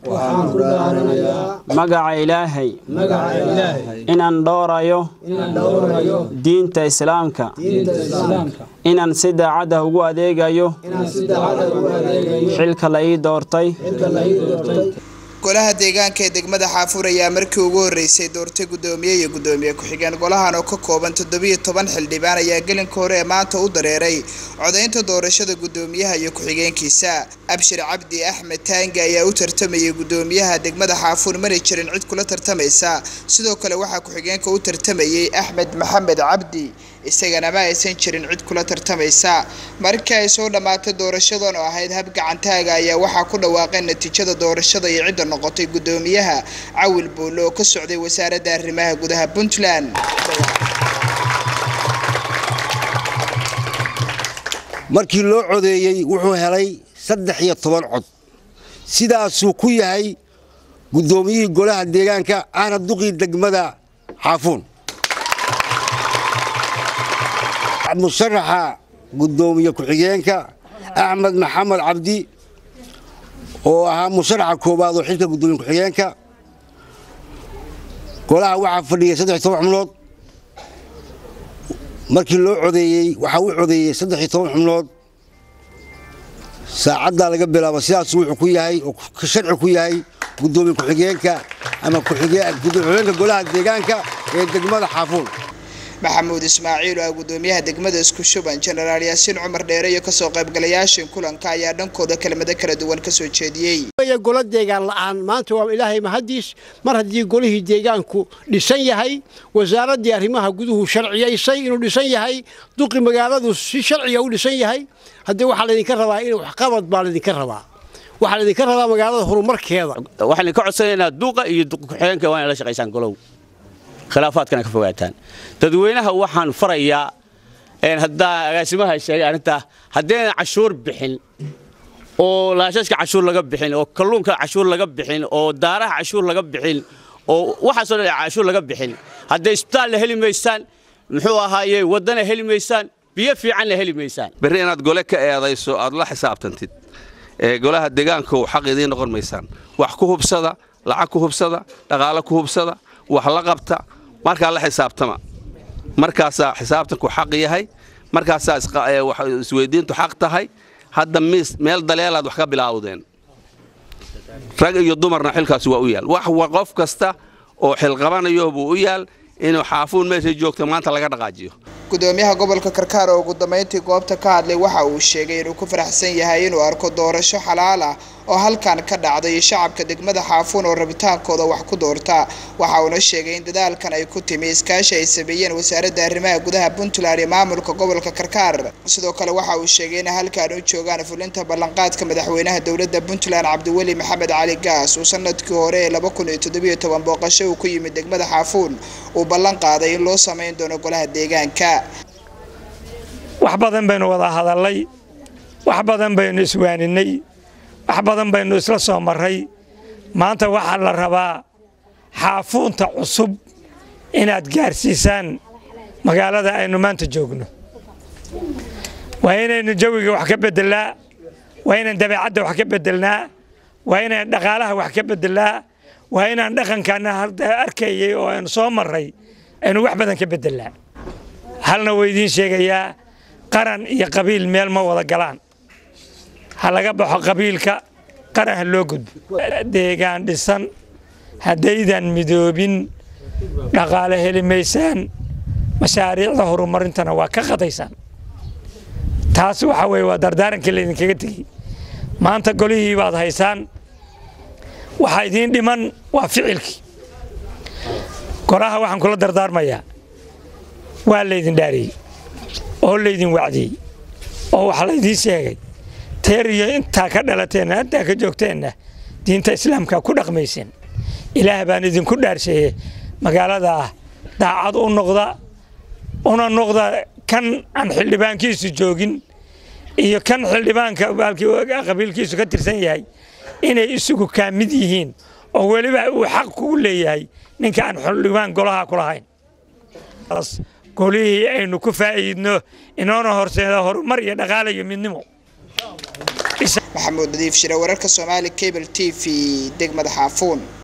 waxaan ku dhaaranayaa magaca ilaahay magaca ilaahay inaan dhowrayo inaan dhowrayo diinta islaamka diinta islaamka inaan si daacad ah ugu adeegayo inaan si daacad ugu adeegayo xilka la ii doortay xilka la ii doortay golaha deegaanka ee degmada xaafuur ayaa markii ugu horreysay doortay guddoomiye iyo guddoomiye ku-xigeen golahan oo ka kooban toddobiyo toban xildhibaan ayaa gelinka hore ee maanta u dareeray codaynta doorashada guddoomiyaha iyo ku-xigeenkiisa abshir cabdi axmed taangi ayaa u tartamayay guddoomiyaha degmada xaafuur mari jirin cid kula tartamaysa sidoo kale waxaa ku-xigeenka u tartamayay axmed maxamed cabdi isagana ma aysan jirin cid kula tartamaysa markii ay soo dhammaatay doorashadan oo ahayd hab gacantaaga ayaa waxaa ku dhawaaqeen natiijada doorashada iyo cidda noqotay guddoomiyaha cawil buulle oo ka socday wasaaradda arrimaha gudaha puntland markii loo codeeyey wuxuu helay saddex iyo toban cod sidaasuu ku yahay guddoomiyihii golaha deegaanka ahna duqii degmada xaafuun musharaxa guddoomiye ku-xigeenka axmed maxamed cabdi oo ahaa musharaxa koowaad oo xilka guddoomiye ku-xigeenka golaha waxaa fadhiyay saddex iyo toban xubnood markii loo codeeyey waxaa u codeeyey saddex iyo toban xubnood saacaddaa laga bilaabo sidaasuu wuxuu ku yahay oo sharci ku yahay guddoomiye ku-xigeenka ama ku-xigeenka golaha deegaanka ee degmada xaafuun maxamuud ismaaciil oo ah guddoomiyaha degmada isku shuban jenaraal yaasiin cumar dheere iyo kasoo qaybgalayaashin kulanka ayaa dhankooda kelmado kala duwan kasoo jeediyey golo deegaan la'aan maanta waa ilaahay mahadiis mar haddii golihii deegaanku dhisan yahay wasaaraddii arrimaha guduhu sharciyaysay inuu dhisan yahay duqi magaaladu si sharciga u dhisan yahay haddii waxaa laydinka rabaa in waxqabad baa laydinka rabaa waxaa laydinka rabaa magaalada horumarkeeda waxaan ka codsanaynaa duuqa iyo ku-xigeenka waa inay la shaqaysaan golow khilaafaadkana ka fogaataan dadweynaha waxaan farayaa haddaa agaasimaha sheegay arrintaa haddaynan cashuur bixin oo laashashka cashuur laga bixin oo kalluunka cashuur laga bixin oo daaraha cashuur laga bixin oo waxaasoo dhan cashuur laga bixin hadday isbitaalna heli maysaan muxuu ahaaye waddana heli maysaan biyo fiicanna heli maysaan berri inaad gole ka eedayso aad la xisaabtantid ee golaha deegaanku xaq idiin noqon maysaan wax ku hubsada lacag ku hubsada dhaqaale ku hubsada wax la qabta markaa la xisaabtama markaasaa xisaabtanku xaq yahay markaasaa isweydiintu xaq tahay hadda miis meel daleelaad wax ka bilaawdeen rag iyo dumarna xilkaasi waa u yaal wax qof kasta oo xilqabanayo buu u yaal inuu xaafuun meeshay joogto maanta laga dhaqaajiyo gudoomiyaha gobolka karkaar oo ugu dambeyntii goobta ka hadlay waxa uu sheegay inuu ku faraxsan yahay inuu arko doorasho xalaal ah oo halkan ka dhacday shacabka degmada xaafuun oo rabitaankooda wax ku doorta waxa uuna sheegay in dadaalkan ay ku timi iskaashi ay sameeyeen wasaaradda arrimaha gudaha puntland iyo maamulka gobolka karkaar sidoo kale waxa uu sheegay in halkan u joogaan fulinta ballanqaadka madaxweynaha dowladda puntland cabdiweli maxamed cali gaas uu sanadkii hore ee laba kun iyo toddobiyo toban booqasho uu ku yimid degmada xaafuun uu ballan qaaday in loo samayn doono golaha deegaanka wax badan baynu wada hadallay wax badan baynu iswaaninay wax badan baynu isla soo marray maanta waxaa la rabaa xaafuunta cusub inaad gaarsiisaan magaalada aynu maanta joogno waa inaynu jawiga wax ka beddelnaa waa inaan dabeecadda wax ka beddelnaa waa inaan dhaqaalaha wax ka beddelnaa waa inaan dhaqankaana hadda arkayay oo aynu soo marray aynu wax badan ka beddelnaa halna waa idiin sheegayaa qaran iyo qabiil meel ma wada galaan ha laga baxo qabiilka qaran ha loo gudbo deegaan dhisan haddaydan midoobin dhaqaale heli maysaan mashaariicda horumarintana waa ka qadaysaan taas waxa weye waa dardaarankii laydinkaga tegey maanta golihii baad haysaan waxaa idiin dhiman waa ficilkii golaha waxaan kula dardaarmayaa waa laydin dhaariyey oo laydin wacdiyey oo wax laydiin sheegay teer iyo intaa ka dhalateenna intaa ka joogteenna diinta islaamka ku dhaqmayseen ilaah baan idinku dhaarsheeye magaaladaa daacad u noqda una noqda kan aan xildhibaankiisu joogin iyo kan xildhibaanka qabiilkiisu ka tirsan yahay inay isugu kaamid yihiin oo weliba uu xaq kugu leeyahay ninka aan xildhibaan golaha ku lahayn golihii aynu ku faa'iidno inoona horseeda horumar iyo dhaqaala iyo midnimo maxamuud nadiif shire wararka soomaali cable t v degmada xaafuun